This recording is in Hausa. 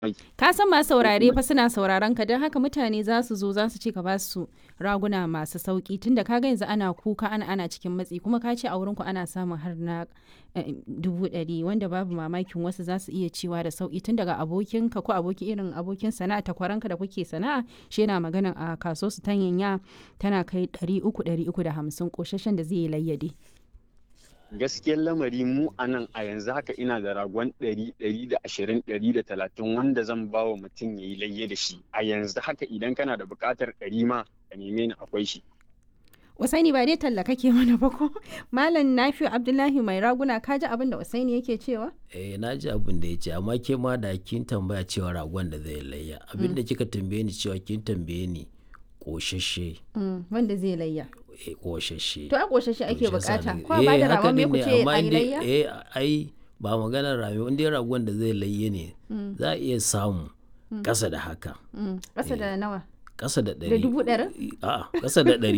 Ka san masu saurare fa suna sauraron ka don haka mutane za su zo za su ce ka ba su raguna masu sauki tunda ka ga yanzu ana kuka ana ana cikin matsi kuma ka ce a wurin ku ana samun har na eh, dubu ɗari wanda babu mamakin wasu za su iya cewa da sauki tun daga abokinka ko aboki irin abokin sana'a takwaranka da kuke sana'a shi yana maganan a kaso su tanyanya tana kai ɗari uku ɗari uku da hamsin ƙoshashen da zai yi layyade. gaskiyar lamari mu a nan a yanzu haka ina da ragon ɗari ɗari da ashirin ɗari da talatin wanda zan ba wa mutum ya yi layye da shi a yanzu haka idan kana da buƙatar ɗari ma ka neme ni akwai shi Usaini ba dai talla kake mana ba ko? Malam Nafi'u Abdullahi mai raguna ka ji abin da Usaini yake cewa? eh na ji abin da ya ce amma ke ma da kin tambaya cewa ragon da zai layya abin da kika tambaye ni cewa kin tambaye ni koshashe Mm, wanda zai layya. eh koshashe To a ƙoshashe ake To shi yasa bukata. ne- Ko a ba da eh, haka ragon me din ku ne, ce amma a yi in dai- layya? eh ai ba maganar rami in dai ragon da zai layye ne za a iya samu ƙasa da haka Mm, Ƙasa da nawa? ƙasa da ɗari dubu ɗarin? a'a ƙasa da ɗari